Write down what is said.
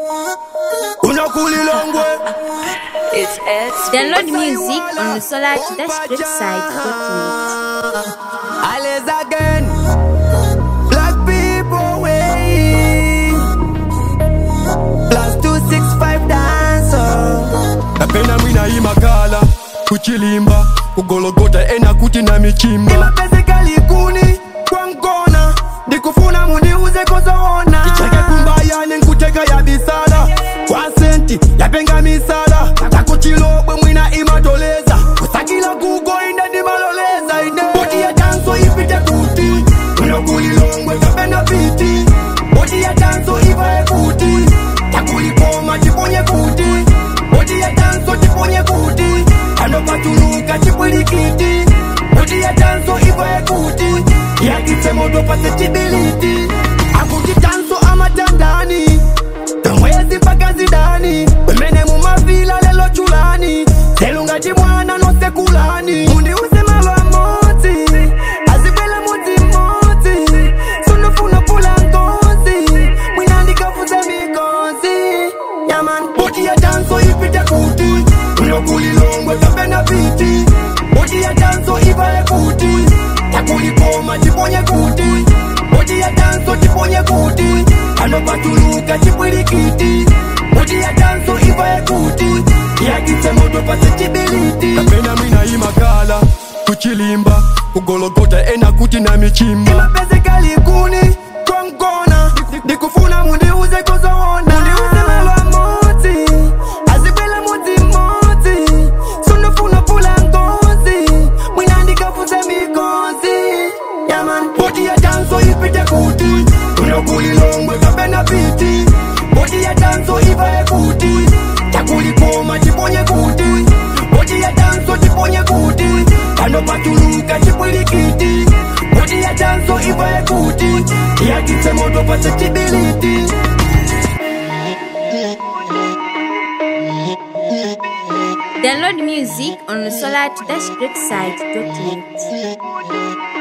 unakulilongwe It's Ed. Download music on the Solar Dash Great site. alles again black people way plus 265 dancer napenda mwina imakala kuchilimba kugologota ena kuti na michimba imapezekalikuni kwangona ndikufuna mundiuze kozoona icheke kumbayane nkuteka ya bisala kwa senti yapenga misala takuchilobwe mwina imatoleza kusakila kugo inde ndimaloleza inde bodi ya tanso ipite kuti unokulilongwe kapena piti bodi ya tanso ivae kuti takulikoma tiponye kuti bodi ya tanso tiponye kuti kanopatuluka chipwilikiti bodi ya tanso ivae kuti yakitse moto pase chibiliti akuti tanso amatandani tomwezi mpaka zidani wemene mumavila lelo chulani selungati mwana nosekulani mundiuse malwa modzi azibwela mudzi mmodzi sunofuna pula ngozi mwina ndikafuze mikozi yaman bodi ya tanso ipite kuti unokulilongwe kapena piti bodi ya tanso ivae kuti takulikoma tiponye kuti bodi ya tanso tiponye kuti kanopatuluka chipwilikiti bodi ya tanso ivae kuti yakitse moto pase chibiliti kapena mwina imakala kuchilimba kugologota ena kuti na michimba imapezekalikuni kwangona ndikufuna mundiuze kozoona mundiuze malwa modzi azibwela mudzi mmodzi sunofuna pula ngozi mwina ndikafuze mikozi yaman bodi ya tanso ipite kuti unokulilongwe kapena piti bodi ya tanso ivae kuti takulikoma tiponye kuti bodi ya tanso tiponye kuti kanopatuluka chipwilikiti bodi ya tanso ivae kuti yakitse moto pase chibiliti Download music on the Solar Dash Great site.